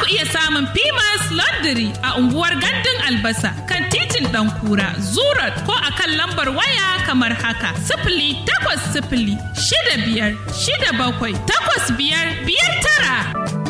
ku iya samun Pimas Laundry a unguwar Gandun Albasa kan titin Ɗankura, Zurat ko a kan lambar waya kamar haka. Sifili takwas sifili shida biyar shida bakwai takwas biyar biyar tara.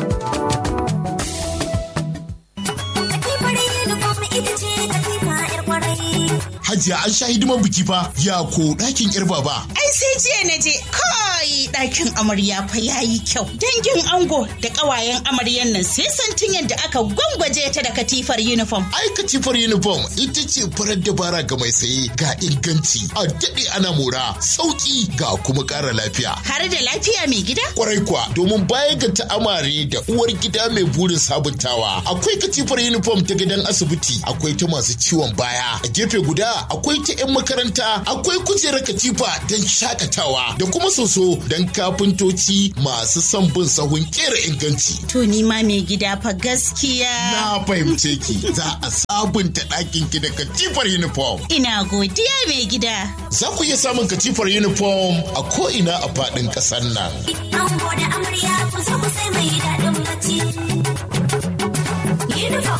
Hajiya an sha hidiman biki fa ya ko ɗakin yar baba. Ai sai jiya na je kai ɗakin amarya fa ya yi kyau. Dangin ango da ƙawayen amaryan nan sai santin yadda aka gwangwaje ta da katifar uniform. Ai katifar uniform ita ce farar dabara ga mai saye ga inganci a daɗe ana mora sauƙi ga kuma ƙara lafiya. Har da lafiya mai gida? Kwarai kuwa domin baya ga ta'amare da uwar gida mai burin sabuntawa akwai katifar uniform ta gidan asibiti akwai ta masu ciwon baya a gefe guda akwai ta 'yan makaranta akwai kujerar katifa don shakatawa da kuma soso don kafintoci masu son bin sahun kera inganci. To ni ma mai gida fa gaskiya. Na fahimce ki za a sabunta ɗakin ki da katifar uniform. Ina godiya mai gida. Za ku iya samun katifar uniform a ko'ina a faɗin ƙasar nan. Ango da amarya ku zo ku sai mai daɗin bacci. Uniform.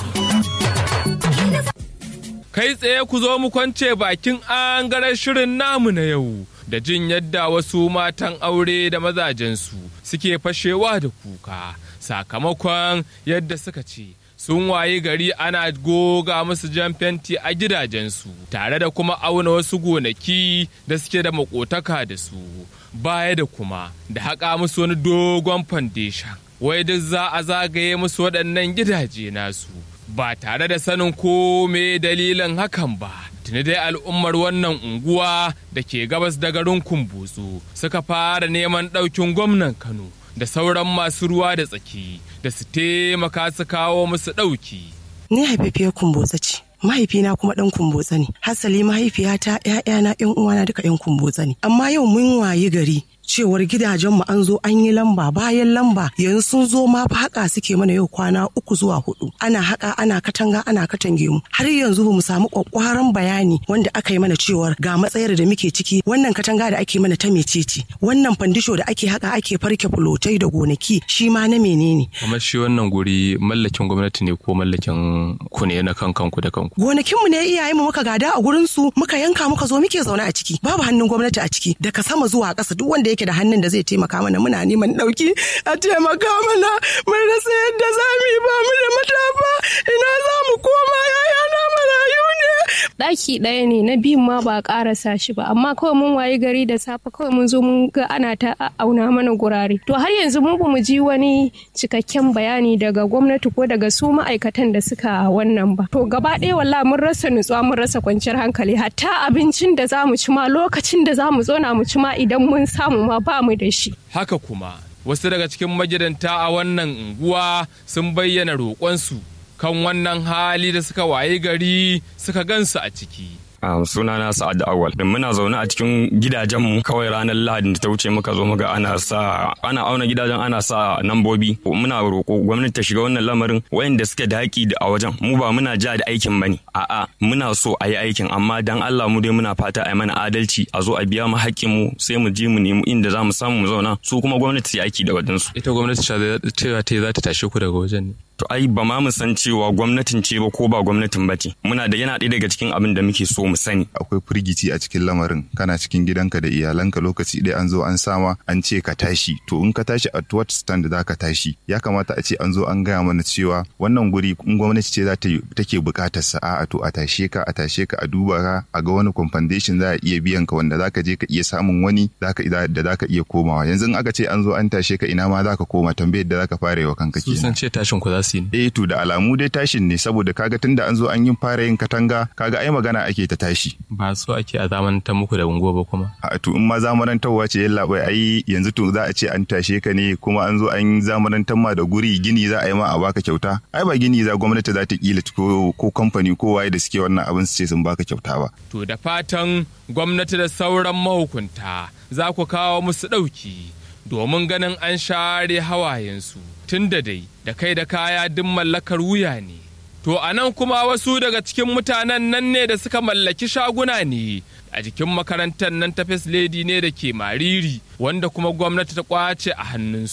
kai tsaye ku zo mu kwance bakin angaren shirin namu na yau da jin yadda wasu matan aure da mazajensu suke fashewa da kuka sakamakon yadda suka ce sun wayi gari ana goga musu jan fenti a gidajensu tare da kuma auna wasu gonaki da suke da makotaka da su baya da kuma da haƙa musu wani dogon foundation wai duk za a zagaye musu waɗannan gidaje nasu ba tare da sanin ko me dalilin hakan ba tuni dai al'ummar wannan unguwa da ke gabas da garin kumbutsu suka fara neman ɗaukin gwamnan kano da sauran masu ruwa da tsaki da su taimaka su kawo musu ɗauki Ni haifafiyar kumbotsa ce. Mahaifina kuma ɗan kumbotsa ne. Hasali mahaifiyata, ‘ya'yana, ‘yan uwana duka ‘yan kumbotsa ne. Amma yau mun wayi gari cewar gidajenmu an zo an yi lamba bayan lamba yanzu sun zo ma fa haka suke mana yau kwana uku zuwa hudu ana haka ana katanga ana katange mu har yanzu ba mu samu kwakwaran bayani wanda aka yi mana cewar ga matsayar da muke ciki wannan katanga da ake mana ta mecece wannan fandisho da ake haka ake farke fulotai da gonaki shi ma na menene kamar shi wannan guri mallakin gwamnati ne ko mallakin ku ne na kan kanku da kanku gonakinmu ne iyayenmu muka gada a gurin su muka yanka muka zo muke zaune a ciki babu hannun gwamnati a ciki daga sama zuwa ƙasa duk wanda yake da hannun da zai taimaka mana muna neman ɗauki a taimaka mana mun rasa yadda za mu yi ba mu da matafa ina za mu koma yaya na marayu ne ɗaki ɗaya ne na biyun ma ba a ƙarasa shi ba amma kawai mun wayi gari da safe kawai mun zo mun ga ana ta auna mana gurare to har yanzu mu bamu ji wani cikakken bayani daga gwamnati ko daga su ma'aikatan da suka wannan ba to gaba ɗaya wallahi mun rasa nutsuwa mun rasa kwanciyar hankali hatta abincin da za mu ci ma lokacin da za mu zauna mu ci ma idan mun samu ma ba mu da shi haka kuma wasu daga cikin magidanta a wannan unguwa sun bayyana roƙonsu kan wannan hali da suka waye gari suka gansu a ciki Um, suna na Sa'ad Awal. Da muna zaune a cikin gidajenmu kawai ranar Lahadin da ta wuce muka zo muga ana sa ana auna gidajen ana sa nambobi. Muna roƙo gwamnati ta shiga wannan lamarin wayanda suke da haƙi a wajen. Mu ba muna ja da aikin bane. A'a muna so a yi aikin amma dan Allah mu dai muna fata a yi mana adalci a zo a biya mu haƙƙin mu sai mu je mu nemi inda za mu samu mu zauna su kuma gwamnati su yi aiki da wajen su. ita gwamnati cewa ta za ta tashe ku daga wajen ne To ai ba ma mu san cewa gwamnatin ce ba ko ba gwamnatin ba ce. Muna da yana ɗaya daga cikin abin da muke so mu sani. akwai firgici a cikin lamarin kana cikin gidanka da iyalanka lokaci ɗaya an zo an sama an ce ka tashi to in ka tashi at what stand za ka tashi ya kamata a ce an zo an gaya mana cewa wannan guri in gwamnati ce za ta yi take buƙatar sa a to a tashe ka a tashe ka a duba ka a ga wani compensation za a iya biyan ka wanda za ka je ka iya samun wani zaka da za ka iya komawa yanzu in aka ce an zo an tashe ka ina ma za ka koma tambayar da za ka fara yi wa kanka su kenan sun ce tashin ku za su yi ne eh to da alamu dai tashin ne saboda kaga tunda an zo an yi fara yin katanga kaga ai magana ake ta tashi ba so ake a zamantar muku da unguwa ba kuma a to in ma zamanantarwa ce yalla bai ai yanzu to za a ce an tashe ka ne kuma an zo an zamanantar ma da guri gini za a yi ma a baka kyauta ai ba gini za gwamnati za ta kila ko ko kamfani ko waye da suke wannan abin su ce sun baka kyauta ba to da fatan gwamnati da sauran mahukunta za ku kawo musu ɗauki domin ganin an share hawayensu tun da dai da kai da kaya duk mallakar wuya ne To a nan kuma wasu daga cikin mutanen nan ne da suka mallaki shaguna ne a jikin makarantar nan ta First Lady ne da ke mariri wanda kuma gwamnati ta kwace a hannunsu.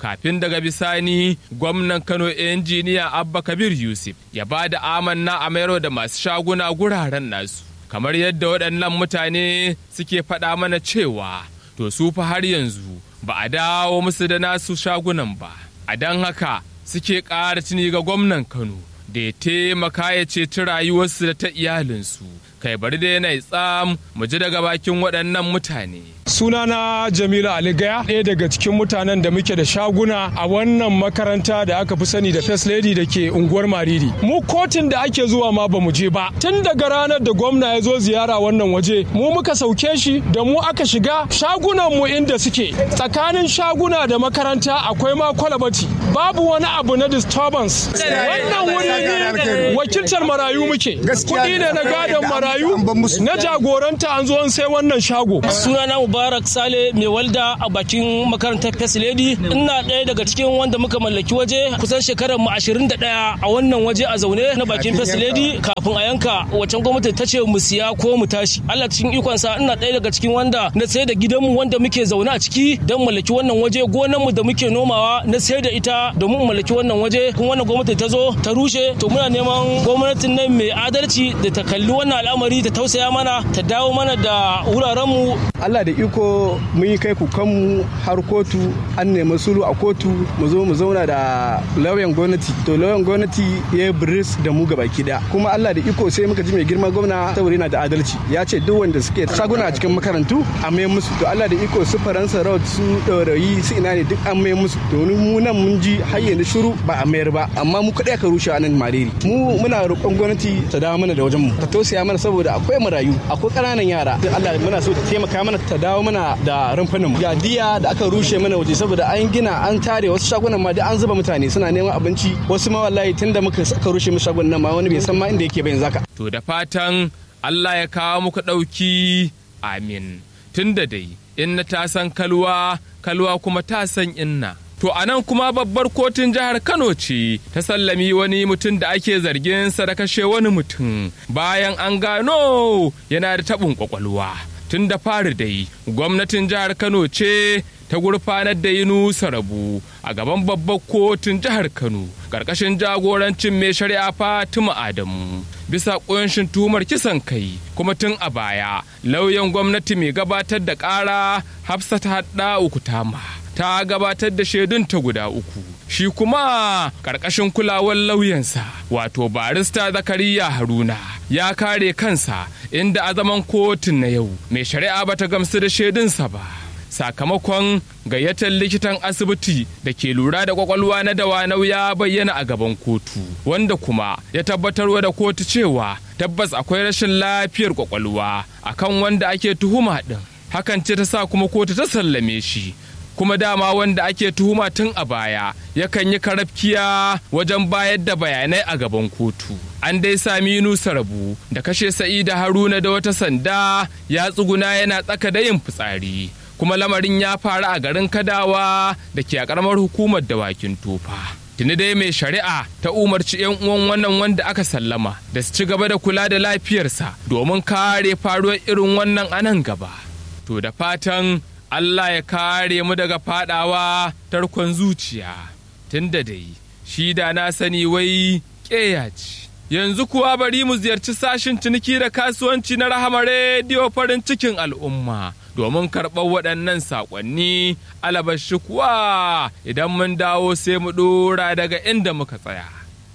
kafin daga bisani gwamnan kano injiniya abba kabir yusuf ya ba da amanna a mayar da masu shaguna guraren nasu kamar yadda waɗannan mutane suke faɗa mana cewa to su fa har yanzu ba a dawo musu da nasu shagunan ba a don haka suke ƙara tuni ga gwamnan kano da ya taimaka ya ceci rayuwarsu da ta iyalinsu kai bari da yana tsam mu ji daga bakin waɗannan mutane sunana jamilu ali gaya ɗaya daga cikin mutanen da muke da shaguna a wannan makaranta da aka fi sani da first lady da ke unguwar mariri mu kotun da ake zuwa ma bamu je ba tun daga ranar da gwamna ya zo ziyara wannan waje mu muka sauke shi da mu aka shiga shagunan mu inda suke tsakanin shaguna da makaranta akwai ma kwalabati babu wani abu na disturbance wannan wuri ne wakiltar marayu muke kuɗi ne na gadon marayu na jagoranta an zo an sai wannan shago sunana mubarak sale mai walda a bakin makarantar first lady ina ɗaya daga cikin wanda muka mallaki waje kusan shekarar mu 21 a wannan waje a zaune na bakin first lady kafin a yanka wacan gwamnati ta ce mu siya ko mu tashi Allah cikin ikonsa ina ɗaya daga cikin wanda na sayar da gidanmu wanda muke zaune a ciki don mallaki wannan waje gonan mu da muke nomawa na sayar da ita domin mallaki wannan waje kuma wannan gwamnati ta zo ta rushe to muna neman gwamnatin nan mai adalci da ta kalli wannan al'amari ta tausaya mana ta dawo mana da wuraren mu Allah da iko mun yi kai kukanmu har kotu an nemi sulu a kotu mu zo mu zauna da lauyan gwamnati to lauyan gwamnati ya biris da mu gaba daya kuma Allah da iko sai muka ji mai girma gwamna saboda yana da adalci ya ce duk wanda suke shaguna a cikin makarantu a mai musu to Allah da iko su faransa road su ɗaurayi su ina ne duk an mai musu to mu nan mun ji har yanzu shiru ba a mayar ba amma mu kaɗai aka rushe a nan mariri mu muna roƙon gwamnati ta dawo mana da wajen mu ta tausaya mana saboda akwai marayu akwai ƙananan yara Allah muna so ta taimaka mana ta dawo mana da rumfunan mu ga diya da aka rushe mana waje saboda an gina an tare wasu shagunan ma da an zuba mutane suna neman abinci wasu ma wallahi tunda muka aka rushe mu shagunan nan ma wani bai san ma inda yake ba yanzu haka to da fatan Allah ya kawo muku ɗauki amin tunda dai inna ta san kalwa kalwa kuma ta san inna To a nan kuma babbar kotun jihar Kano ce ta sallami wani mutum da ake zargin sa da kashe wani mutum bayan an gano yana da taɓin kwakwalwa. Tun da fari dai gwamnatin jihar Kano ce ta gurfanar da Yunusa Rabu a gaban babbar kotun jihar Kano ƙarƙashin jagorancin mai shari'a Fatima Adamu. Bisa ƙunshin tuhumar kisan kai kuma tun a baya lauyan gwamnati mai gabatar da ƙara Hafsat Hadda Ukutama. ta gabatar da shaidunta guda uku shi kuma ƙarƙashin kulawar lauyansa wato barista zakariya haruna ya kare kansa inda a zaman kotun na yau mai shari'a bata gamsu da shaidunsa ba sakamakon gayyatar likitan asibiti da ke lura da kwakwalwa na dawanau ya bayyana a gaban kotu wanda kuma ya tabbatarwa da kotu cewa tabbas akwai rashin lafiyar kwakwalwa akan wanda ake tuhuma din hakan ce ta sa kuma kotu ta sallame shi kuma dama wanda ake tuhuma tun a baya yakan yi karafkiya wajen bayar da bayanai a gaban kotu an dai sami nusa rabu da kashe sa'ida haruna da wata sanda ya tsuguna yana tsaka da yin fitsari kuma lamarin ya faru a garin kadawa da ke a karamar hukumar dawakin tofa tuni dai mai shari'a ta umarci 'yan uwan wannan wanda aka sallama da su ci gaba da kula da lafiyarsa domin kare faruwar irin wannan anan gaba to da fatan Allah ya kare mu daga fadawa tarkon zuciya tunda dai shi da na sani wai ƙeya ce. Yanzu kuwa bari mu ziyarci sashin ciniki da kasuwanci na rahama rediyo farin cikin al'umma domin karɓar waɗannan saƙonni alabashi kuwa idan mun dawo sai mu ɗora daga inda muka tsaya.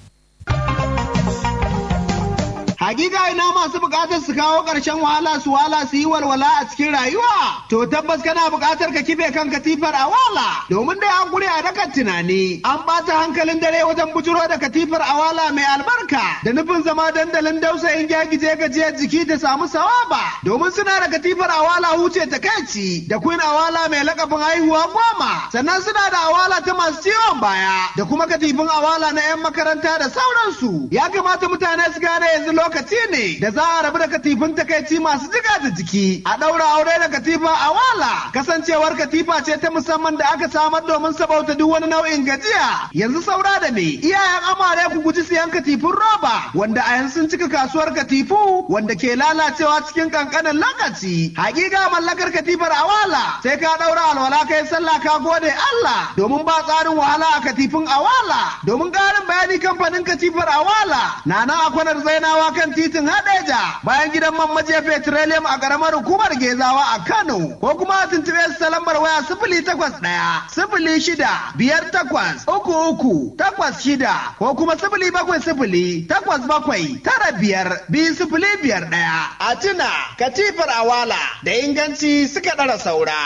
Hakika ina masu bukatar su kawo ƙarshen wahala su wala su yi walwala a cikin rayuwa. To tabbas kana bukatar ka kife kan katifar a wala. Domin dai an gure a dakan tunani. An ɓata hankalin dare wajen bujuro da katifar a wala mai albarka. Da nufin zama dandalin dausayin gyagije gajiyar jiki da samu sawaba. Domin suna da katifar a wala huce ta kaici. Da queen a wala mai lakabin haihuwa goma. Sannan suna da awala ta masu ciwon baya. Da kuma katifin awala na 'yan makaranta da sauransu. Ya kamata mutane su gane yanzu lokacin lokaci ne da za a rabu da katifin takaici masu jiga da jiki a ɗaura aure da katifa a wala kasancewar katifa ce ta musamman da aka samar domin sabauta duk wani nau'in gajiya yanzu saura da me iyayen amare ku guji siyan katifin roba wanda a yanzu sun cika kasuwar katifu wanda ke lalacewa cikin kankanin lokaci hakika mallakar katifar awala sai ka ɗaura alwala kai sallah ka gode Allah domin ba tsarin wahala a katifin awala domin ƙarin bayani kamfanin katifar awala na nan a kwanar zainawa kan titin hadeja bayan gidan man majiya petroleum a ƙaramar hukumar gezawa a Kano ko kuma a tuntuɓe su ta lambar waya sifili takwas ɗaya sifili shida biyar takwas uku uku takwas shida ko kuma sifili bakwai sifili takwas bakwai tara biyar biyu sifili biyar ɗaya a tuna katifar awala da inganci suka ɗara saura.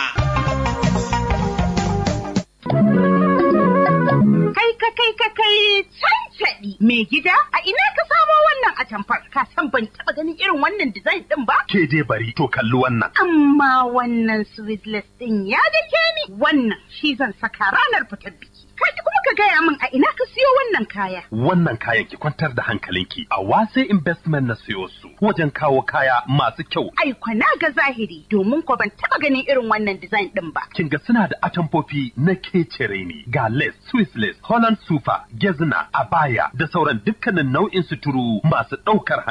Kai ka kai ka kai cancaɗi mai gida a ina ka samo wannan atamfar ka san ban taɓa ganin irin wannan design ɗin ba? Ke dai bari to kalli wannan. Amma wannan sweetless ɗin ya dake ni wannan shi zan saka ranar fitar biki. Kaji kuma ka gaya min a ina ka siyo wannan kaya. Wannan kayan ki kwantar da hankalinki a wase investment na siyo su wajen kawo kaya masu kyau. Ai kwana ga zahiri domin ko ban taɓa ganin irin wannan design ɗin ba. Kin ga suna da atamfofi na kecere ne ga lace, Swiss lace, Holland super, gezna, abaya da sauran dukkanin nau'in suturu masu ɗaukar